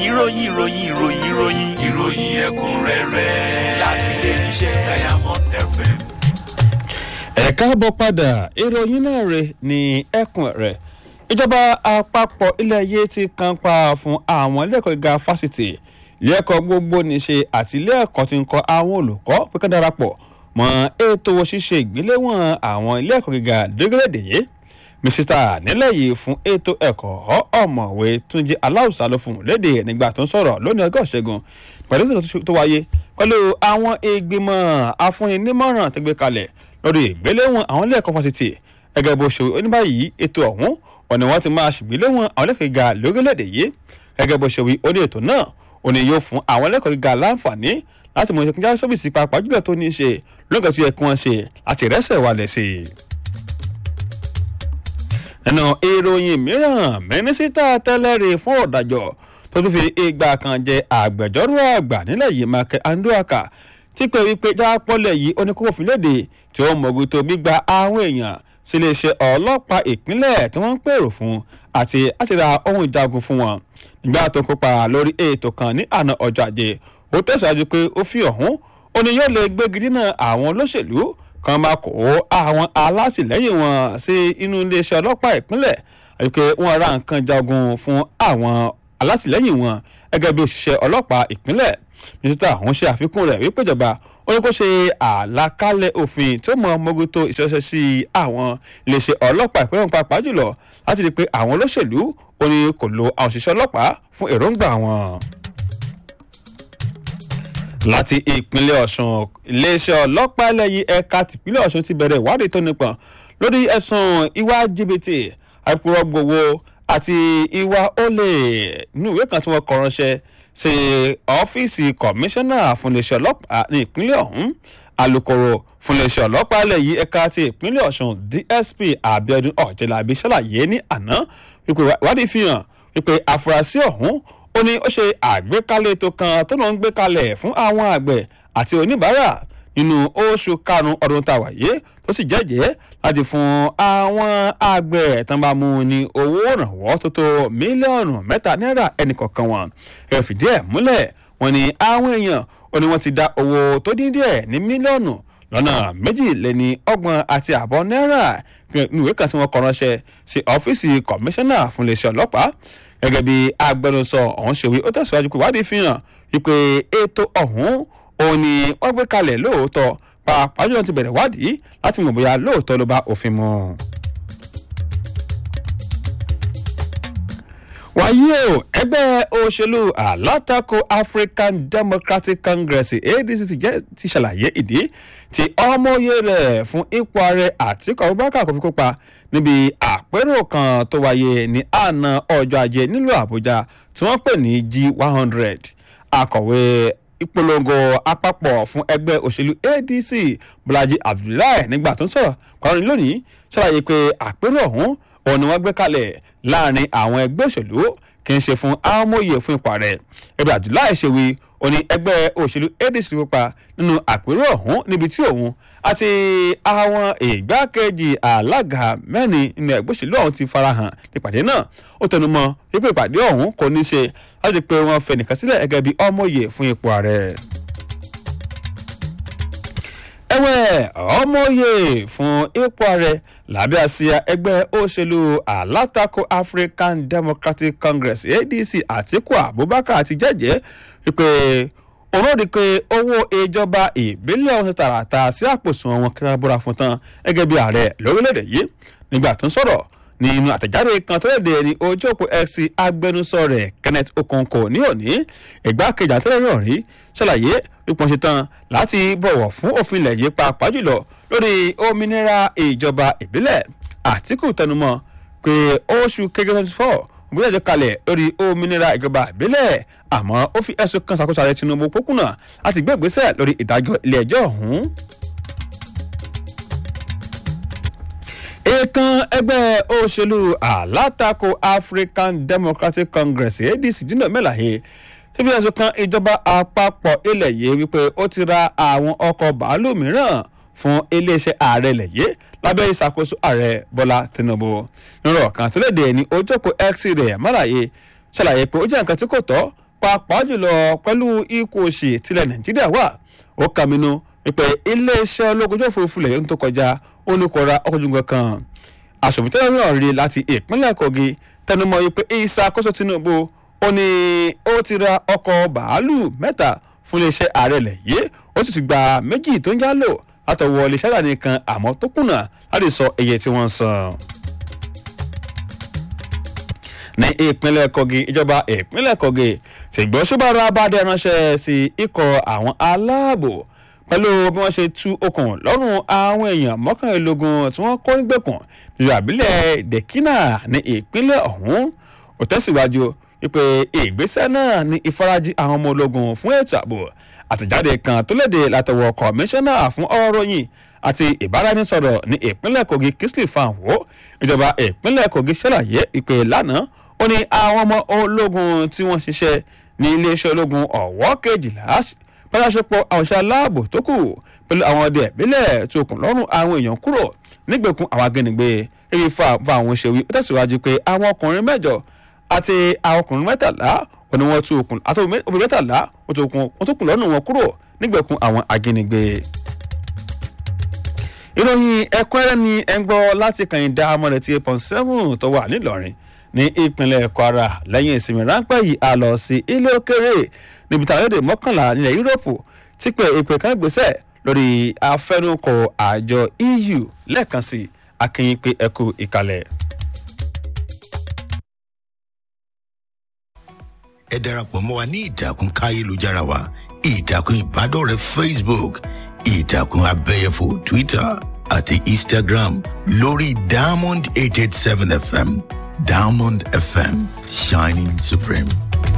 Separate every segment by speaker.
Speaker 1: ìròyìn ìròyìn ìròyìn ìròyìn ìròyìn ẹ̀kúnrẹ́rẹ́ láti ilé iṣẹ́ diamond fm.
Speaker 2: ẹ káàbọ̀ padà ìròyìn náà rè ní ẹkùn rẹ̀ ìjọba àpapọ̀ ilẹ̀ yìí ti kan pa fún àwọn ilé ẹ̀kọ́ gíga fásitì ilé ẹ̀kọ́ gbogbo níṣe àti ilé ẹ̀kọ́ tí ń kọ́ àwọn olùkọ́ pé kán darapọ̀ mọ́ ètò ṣíṣe ìgbéléwọ̀n àwọn ilé ẹ̀kọ́ gíga dégrédè yìí mísítà nílẹ̀ yìí fún ètò ẹ̀kọ́ ọ̀mọ̀wé túnjí aláùsá ló fún un léde nígbà tó ń sọ̀rọ̀ lónìí ọgọ́ ṣẹ́gun pẹ̀lú ètò tó wáyé pẹ̀lú àwọn ìgbìmọ̀ afúninímọ̀ràn tó gbé kalẹ̀ lórí ìgbéléwọ̀n àwọn ilé ẹ̀kọ́ fásitì gẹ́gẹ́ bó ṣe oníbàyìí ètò ọ̀hún ọ̀nà wọn ti máa ṣègbéléwọ̀n àwọn ilé ẹ̀kọ́ gíga lórílẹ̀‐èdè yìí gẹ́gẹ́ bó ṣe wí ó ní ètò náà ó ní yóò fún àwọn ilé ẹ̀kọ́ gíga láǹfààní láti mọ ìṣèkúnjá sọ́bìsì pàápàá jùlọ tó ní í ṣe lóǹkà tó yẹ kí wọ́n ṣe láti rẹ́sẹ̀ wálẹ̀ sí i nínú ìròyìn mìíràn mínísítà tẹ́lẹ̀rí fún ọ̀dàjọ́ tó tún fi ìgbà kan jẹ àgbẹ̀jọ́rò àgbà nílẹ̀ yìí mákẹ́ andúràkà tí pé wípé jápọ́lẹ̀ yìí ó ní kókò fún léde tí ó mọ̀gùn tó gbígba àwọn èèyàn sí iléeṣẹ́ ọlọ́pàá ìpínlẹ̀ tí wọ́n ń pèrò fún àti láti ra ohun ìjagun fún wọn nígbà tó ń kópa lórí ètò kan ní àná ọjọ́ ajé ó tẹ̀síwájú pé ó fi ọ̀hún ó ní yóò lè gbégi dínà àwọn olóṣèlú kan máa kó àwọn alátìlẹyìn wọn sí inú iléeṣẹ́ ọlọ́pàá ìpínlẹ̀ àti pé wọ́n ra nǹkan jagun fún àwọn alátìlẹyìn wọn gẹ́gẹ́ bí òṣìṣẹ́ ọlọ́pàá ìpínlẹ̀ mínísítà ọ̀hún ṣe àfikún rẹ̀ wípé ìjọba ó ní kó ṣe àlàkalẹ̀ òfin tó mọ mọ́gòtò ìṣẹ́ṣẹ́ sí àwọn iléeṣẹ́ ọlọ́pàá ìpínlẹ̀ pàápàá jùlọ láti rí i pé àwọn olóṣèlú ó ní kò lo àwọn òṣìṣẹ́ ọlọ́pàá fún èròǹgbà wọn láti ìpínlẹ̀ ọ̀sùn iléeṣẹ́ ọlọ́pàá ẹlẹ́yìn ẹ̀ka tìpínlẹ̀ ọ̀sùn ti bẹ̀rẹ̀ ìwádìí tó nípọn lórí ẹ̀sùn ìwà jìbìtì àìpúrọ̀ gbowó àti ìwà olè nínú ìwé kan tí wọ́n kọ ránṣẹ́ sí ọ́fíìsì kọmíṣánná fún iléeṣẹ́ ọlọ́pàá ní ìpínlẹ̀ ọ̀hún alūkkóró fún iléeṣẹ́ ọlọ́pàá ẹlẹ́yìn ẹ̀ka ti ìpínlẹ̀ ọ̀sùn dsp abiodun ọ̀jẹ̀lábí ṣàlàyé ní àná wípé ìwádìí fi hàn wípé àfúrásì ọ̀hún ó ní ó ṣe àgbékalẹ̀ ètò kan tó lọ́n ń gbé kalẹ̀ fún àwọn àgbẹ̀ àti oníbàárà nínú oṣù karùn-ún ọdún tá a wà yé tó sì jẹ́jẹ́ láti fún àwọn àgbẹ̀ tán bá mú ní owó ìrànwọ́ tó tó mílíọ̀nù mẹ́ta náírà ẹnìkọ̀ọ̀kan wọn ẹ fìdí ẹ̀ múlẹ̀ wọ́n ní àwọn èèyàn ó ní wọ́n ti dá owó tó dín díẹ̀ ní mílíọ̀nù lọ́nà méjìléní ọgbọ̀n àti àbọ̀ náírà nínú ìwé kan tí wọ́n kọ ránṣẹ́ sí ọ́fíìsì kọmíṣánná fún iléeṣẹ́ ọlọ́pàá gẹ́gẹ́ bí agbẹnusọ ọ̀hún ṣe wí ó tẹ̀síwájú pé ìwádìí fi hàn wípé ètò ọ̀hún òun ni wọ́n gbé kalẹ̀ lóòótọ́ pàápàá jùlọ ti bẹ̀rẹ̀ wádìí láti mọ̀ bóyá lóòótọ́ ló bá òfin mu. wàyí o ẹgbẹ́ òṣèlú alátakò african democratic congress adc ti jẹ́ ti ṣàlàyé ìdí tí ọmọye rẹ̀ fún ipò ààrẹ àtikọ̀ abubakar kò fi kópa níbi àpérò kan tó wáyé ní àná ọjọ́ ajé nílùú àbújá tí wọ́n pè ní g one hundred akọ̀wé ìpolongo àpapọ̀ fún ẹgbẹ́ òṣèlú adc bọ́lájí abdullahi nígbà tó ń sọ̀rọ̀ kọ́rin lónìí ṣàlàyé pé àpérò ọ̀hún òun ni wọ́n gbé kalẹ̀ láàrin àwọn ẹgbẹ́ òṣèlú kì í ṣe fún amóye fún ipò rẹ̀ ẹgbẹ́ abdullahi ṣe wí ó ní ẹgbẹ́ òṣèlú adc kópa nínú àpérò ọ̀hún níbi tí òun àti àwọn ìgbákejì alága mẹ́rin nínú ẹgbẹ́ òṣèlú ọ̀hún ti farahàn nípàdé náà ó tẹnu mọ́ wípé ìpàdé ọ̀hún kò ní ṣe láti pé wọ́n fẹ́ nìkan sílẹ̀ gẹ́gẹ́ bí ọmọye fún ipò ààrẹ ẹ̀wẹ̀ ọmọye fún ipò ààrẹ lábẹ́ àsíá ẹgbẹ́ òṣèlú alátakò african democratic congress adc àtiku abubakar ti jẹ́jẹ́ wípé òun ò rí i pé owó ìjọba ìbílẹ̀ ọ̀hún tààràtà sí àpòsùn wọn kí wọ́n búra fún tán gẹ́gẹ́ bí ààrẹ lórílẹ̀‐èdè yìí nígbà tó ń sọ̀rọ̀ nínú àtẹ̀jáde kan tó léde ní ojú òpó x agbẹnusọ rẹ̀ kenneth okonkwo ní òní ìgbákejì àtẹ̀lẹ́rọ̀ rí ṣàlàyé wípé wọ́n ṣe tán láti bọ̀wọ̀ fún òfin ilẹ̀ yìí pàápàá jùlọ lórí òmìnira ìjọba ìbílẹ̀ àtìkù tẹnumọ́ pé oṣù kẹgẹ twenty four òbí ẹjọ́ kalẹ̀ lórí òmìnira ìjọba ìbílẹ̀ àmọ́ ó fi ẹ̀sùn kan ṣàkóso ààrẹ tinubu pókùnà láti gbé ìgbésẹ̀ lórí ìdájọ́ ilé ẹjọ́ ọ̀hún. èèkàn ẹgbẹ́ òṣèlú alátakò african democratic congress adc dínà mẹ́láyé tí fi ẹ̀sùn kan ìjọba àpapọ̀ ilẹ̀ yìí wípé ó ti ra àwọn ọkọ̀ bàálù mìíràn fún iléeṣẹ́ ààrẹ ilẹ̀ yìí lábẹ́ ìṣàkóso ààrẹ bọ́lá tinubu nírọ̀ kan tó léde ní ojókòó x rẹ̀ mọ́láyé ṣàlàyé pé ó jẹ́ nǹkan tí kò tọ́ pàápàá jùlọ pẹ̀lú ikú òsì tilẹ̀ nàìjíríà wà ó kàmínú wípé iléeṣẹ́ ológun ojú òfurufú lẹ̀ ń tó kọjá ó ní kó ra ọkọ̀ ojú nǹkan kan aṣòfin tẹ́lẹ̀ náà rí láti ìpínlẹ̀ kogi tẹnumọ́ wípé ìṣàkóso tinubu ó ní ó ti ra ọkọ̀ bàálù mẹ́ta fún iléeṣẹ́ ààrẹ lẹ̀ yìí ó sì ti gba méjì tó ń já lò látọwọ́ iléeṣẹ́ àdáni kan àmọ́ tó kùnà láti sọ iye tí wọ́n ń san ní ìpínlẹ̀ kogi ìjọba ìpínlẹ̀ kogi ṣègbọ́n ṣùgbọ́n abáde ránṣẹ́ sí ikọ̀ àwọn aláàbò pẹ̀lú bí wọ́n ṣe tú okùn lọ́rùn àwọn èèyàn mọ́kànlélógún tí wọ́n kó nígbèkùn nílùú àbílẹ̀ dèkínà ní ìpínlẹ̀ ọ̀hún ó tẹ̀síwájú wípé ìgbésẹ̀ náà ní ìfarajì àwọn ọmọ ológun fún ètò ààbò àtẹ̀jáde kan tó léde látọwọ́ kọmíṣánná fún ọ̀rọ̀ ròyìn àti ìbáraẹnisọ̀rọ̀ ní ìpínlẹ̀ kogi kingsley fanwo ìjọba ìpínlẹ̀ kogi ṣàlàyé ìpè lánàá ó ní àwọn ọmọ ológun tí wọ́n ṣiṣẹ́ ní iléeṣẹ́ ológun ọ̀wọ́ kejìlá pàṣẹpọ̀ àwọn iṣẹ́ aláàbò tó kù pẹ̀lú àwọn ọdẹ ìbílẹ̀ tí okùn lọ́rùn àwọn èèyàn kúrò nígbèkùn àwọn agbẹnigbé eré fa fa àwọn òṣèwé ó tẹ̀síwájú pé àwọn ọkùnrin mẹ́jọ àti àwọn ọkùnrin mẹ́tàlá ó ní wọ́n tú okùn àti obìnrin mẹ́tàlá ó tó kùn lọ́rùn wọn kúrò nígbèkùn àwọn agbẹnigbé ìròyìn ẹ̀kúnrẹ́rẹ́ ni ẹ ń gbọ́ láti kàyìndà amọ̀rẹ̀ tí eight point seven tó wà nílọrin ní ìpínlẹ̀ kwara lẹ́yìn ìsinmi ráńpẹ́ yìí a lọ sí ilé òkèrè níbi táwọn èdè mọ́kànlá nílẹ̀ yúróòpù ti pé ìpè kan gbèsè lórí afẹnukò àjọ eu lẹ́ẹ̀kan sí akínyìn pé ẹkú ìkàlẹ̀.
Speaker 3: ẹ darapọ̀ mọ́ wa ní ìtàkùn káyélujára wa ìtàkùn ìbádọ́rẹ̀ẹ́ facebook ìtàkùn abẹ́yẹfò twitter àti instagram lórí diamond eight eight seven fm diamond fm shining supreme.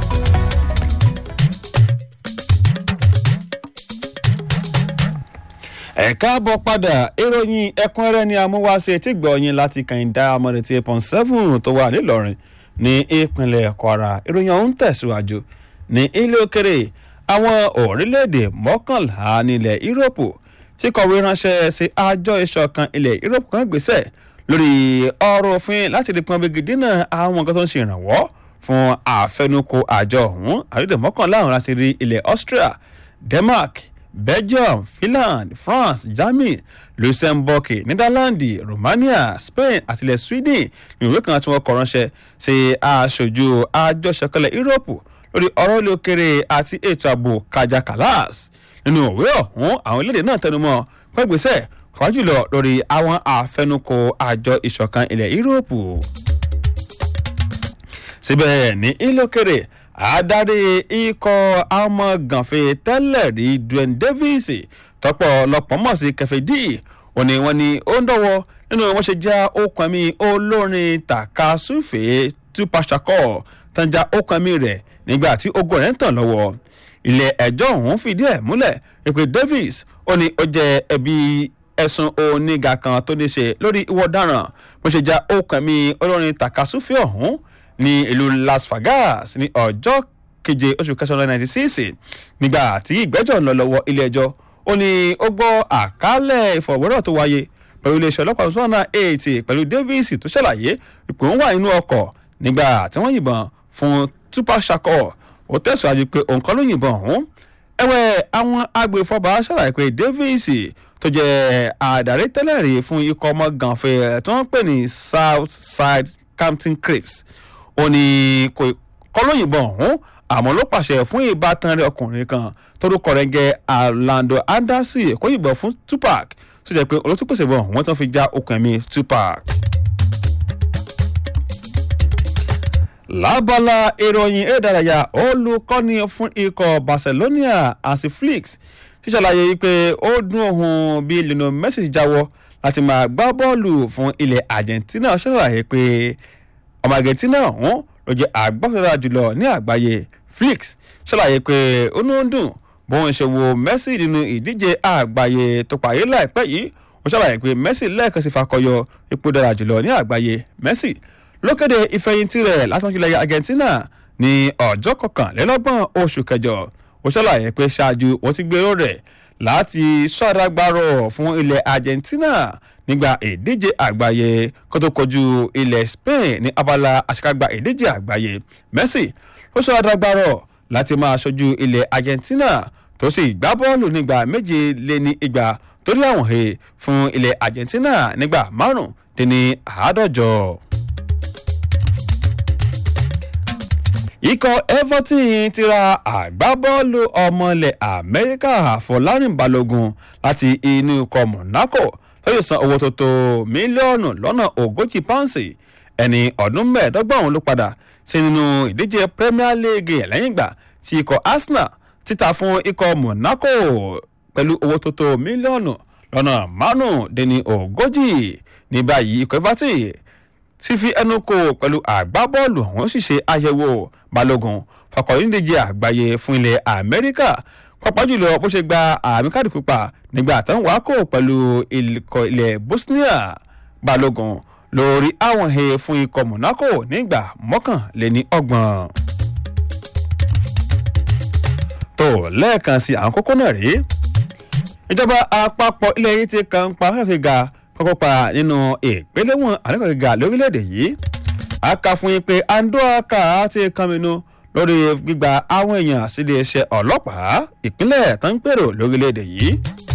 Speaker 2: ẹ káàbọ̀ padà ìròyìn ẹ̀kúnrẹ́rẹ́ ni amúwáṣe tí gbọ̀ọ́yìn láti kàìndá amọ̀rẹ̀tì eight point seven tó wà nílọrin ní ìpínlẹ̀ kwara ìròyìn ọ̀hún tẹ̀síwájú ní ilé òkèrè àwọn orílẹ̀-èdè mọ́kànlá nílẹ̀ yúróòpù tí kọ̀wé ránṣẹ́ sí àjọ ìṣọ̀kan ilẹ̀ yúróòpù kan gbèsè lórí ọ̀rọ̀ òfin láti rí pọn bíi dínà àwọn nǹkan tó ń ṣe ìrànwọ́ fún àfẹnukò àjọ ọ̀hún àrídè mọ́kànlá ọ̀hún láti rí ilẹ̀ austria denmark belgium finland france germany luxembourg netherlands romania spain àti ilẹ̀ sweden ní ìwé kan tí wọ́n kọ ránṣẹ́ sí aṣojú àjọṣepọ̀lẹ̀ yúróòpù lórí ọ̀rọ̀ ilé òkèrè àti ètò ààbò kájà kàlás nínú òwe ọ̀hún àwọn orílẹ̀-èdè náà tẹnumọ́ pẹ́gbẹ́sẹ̀ kọ́ jùlọ lórí àwọn àfẹnukò àjọ ìṣọ̀kan ilẹ̀ yúróòpù. síbẹ̀ ní ilé òkèrè adarí ikọ̀ ọmọ gànfẹ́ tẹ́lẹ̀ rí dwayne davis tọ́pọ̀ lọ́pọ̀ mọ̀ sí kẹfẹ́ d òní wọn ni ó ń dọ̀wọ́ nínú wọn ṣe já okùn mi olórin takasúfèé tupac shakur tanja okùn mi rẹ̀ nígbà tí ogun rẹ̀ ń tàn lọ́wọ́ ilé ẹjọ́ ọ̀hún fìdí ẹ̀ múlẹ̀ pé davis ó ní ó jẹ ẹbí ẹ̀sùn oníga kan tó ní ṣe lórí ìwọ ọ̀daràn bó ṣe já okùn mi olórin takasúfèé ọ̀hún ní ìlú las vegas ní ọjọ́ keje oṣù kẹsàn-án ninety six nígbà tí ìgbẹ́jọ́ ń lọ lọ́wọ́ ilé ẹjọ́ ó ní ó gbọ́ àkálẹ̀ ìfọ̀wérọ̀ tó wáyé pẹ̀lú iléeṣẹ́ ọlọ́pàá two thousand eight pẹ̀lú davis tó ṣàlàyé ipò ń wà nínú ọkọ̀ nígbà tí wọ́n yìnbọn fún tupac shakur ó tẹ̀síwájú pé òun kọ́ ló yìnbọn ọ̀hún ẹ̀wẹ̀ àwọn agbèfọ́ba ṣàlàyé pé davis tó jẹ́ àdarí tẹ́lẹ̀ rí fún ikọ̀ ọmọ gànfẹ́ tí wọ́n ń pè ní south side campton crips ó ní kò kọ́ ló yìnbọn ọ̀hún àmọ́ ló pàṣẹ fún ìbátan rẹ̀ ọkùnrin kan torúkọ rẹ̀ gẹ́ orlando anderson kó yìnbọn fún tupac tó jẹ́ pé olótúpèsè bọ̀ wọ́n tán fi já okùn ẹ̀mí tupac. lábala ìròyìn ìdárayá olùkọ́ni fún ikọ̀ barcelona hansi flick ṣíṣàlàyé wípé ó dún òun bí lionel messi jáwọ́ láti máa gbá bọ́ọ̀lù fún ilẹ̀ argentina ṣàlàyé pé ọmọ argentina ọ̀hún ló jẹ́ àgbàsọ̀rọ̀ jùlọ ní àgbáyé flick ṣàlàyé pé ó ní ó ń dùn bóun ṣe wo messi nínú ìdíje àgbáyé tó parí láìpẹ́ yìí ó ṣàlàyé pé messi lẹ́ẹ̀kan sí fakọyọ ipò dára jùlọ ní àgbáyé messi ló kéde ìfẹ̀yìntì rẹ̀ látọ̀jùlẹ̀ argentina ní ọjọ́ kọkànlélọ́gbọ̀n oṣù kẹjọ ó ṣàlàyé pé ṣáájú wọ́n ti gbèrò rẹ̀ láti ṣàdágbárọ̀ fún ilẹ̀ argentina nígbà ìdíje àgbáyé kó tó kojú ilẹ̀ spain ní abala àṣekágbá ìdíje àgbáyé messi ló ṣàdágbárọ̀ láti máa ṣojú ilẹ̀ argentina tó sì gbá bọ́ọ̀lù nígbà méje lé ní igba torí àwọn he fún ilẹ̀ argentina nígbà márùn dín ní àádọ́jọ. ikọ̀ everton ti ra àgbábọ́ọ̀lù ọmọlẹ̀ amẹ́ríkà fọlárin balógun láti inú ikọ̀ monaco lóye san owó tó tó mílíọ̀nù lọ́nà ogójì pọ́ǹsì ẹni ọdún mẹ́ẹ̀ẹ́dọ́gbọ̀n ló padà sí nínú ìdíje premier league lẹ́yìn ìgbà tí ikọ̀ arsenal títa fún ikọ̀ monaco pẹ̀lú owó tó tó mílíọ̀nù lọ́nà márùndínní ogójì ní báyìí ikọ̀ everton sì fi ẹnu kò pẹ̀lú àgbábọ́ọ̀lù ọ̀hún sì ṣe àyẹ̀wò balógun fọkànlélẹ́díje àgbáyé fún ilẹ̀ amẹ́ríkà pàápàá jùlọ bó ṣe gba àmì káàdì pupa nígbà tó ń wá kó pẹ̀lú ikọ̀ ilẹ̀ bosnia balógun lórí àwọn he fún ikọ̀ monaco nígbà mọ́kànléní ọgbọ̀n. tó lẹ́ẹ̀kan sí àwọn kókó náà rèé ìjọba àpapọ̀ ilẹ̀ yìí ti kàn pa akẹ́kọ̀ọ́gà kọ́kọ́pa nínú ìpínlẹ̀wọ̀n akẹ́kọ̀ọ́gà lórílẹ̀‐èdè yìí a kà fún yín pé andoaka ti kànmínú lórí gbígba àwọn èèyàn sílé iṣẹ́ ọlọ́pàá ìpínlẹ̀ tó ń pèrò lórílẹ̀‐èdè yìí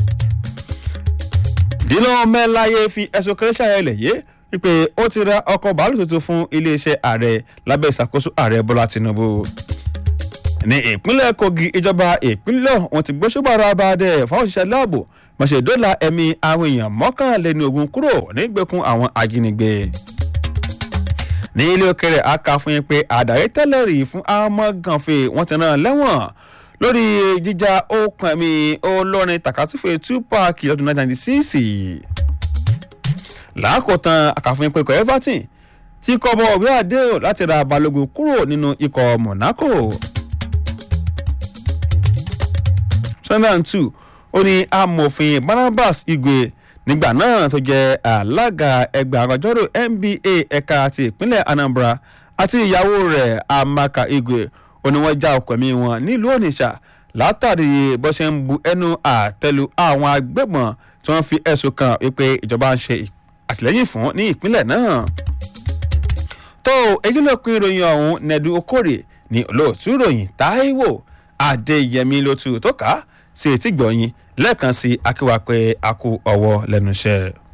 Speaker 2: dínà mẹ́láyé fi ẹ̀sùn kẹrẹ́sà ẹlẹ̀ yé wípé ó ti ra ọkọ̀ bàálù tuntun fún iléeṣẹ́ ààrẹ lábẹ́ ìṣàkóso ààrẹ bọ́lá tinubu ní ìpínlẹ̀ kogi ìjọba ìpínlẹ̀ wọn ti gbósùbàrà abàdẹ fáwọn òṣìṣẹ́ láàbò mọ̀ṣẹ́ dọ́là ẹ̀mí àwọn èèyàn mọ́kànléní ogun kúrò nígbèkùn àwọn ajínigbé ní ilé òkèrè aka fún yín pé àdàrí tẹ́lẹ̀ rí fún ọmọ gànfẹ́ wọn ti rán lẹ́wọ̀n lórí jíjà okùn ẹ̀mí olórin takatufe tupac lọ́dún 1996 làákòótán àkàfún pé ikọ̀ everton tí kọ́ bọ́ ọ̀gbẹ́ àdéhùn láti ra balógun kúrò nínú ikọ̀ monaco. sunderland two ó ní amòfin barnabas igwe nígbà náà tó jẹ́ alága ẹgbẹ́ àgbàjọ́rò nba ẹ̀ka ti ìpínlẹ̀ anambra àti ìyàwó rẹ̀ amaka igwe ó ní wọ́n já ọkọ̀ mi wọn nílùú onitsha látàrí bó ṣe ń bu ẹnu àtẹlu àwọn agbébọn tí wọ́n fi ẹ̀sùn kan wípé ìjọba ń ṣe àtìlẹ́yìn fún ní ìpínlẹ̀ náà. tó èyí ló pín ìròyìn ọ̀hún nẹ́dú okòrè ní olóòtú ìròyìn táíwò adéyẹmí ló tu tó ká sí etí gbọ̀nyìn lẹ́ẹ̀kan sí akíwá pé a kú ọwọ́ lẹ́nu iṣẹ́.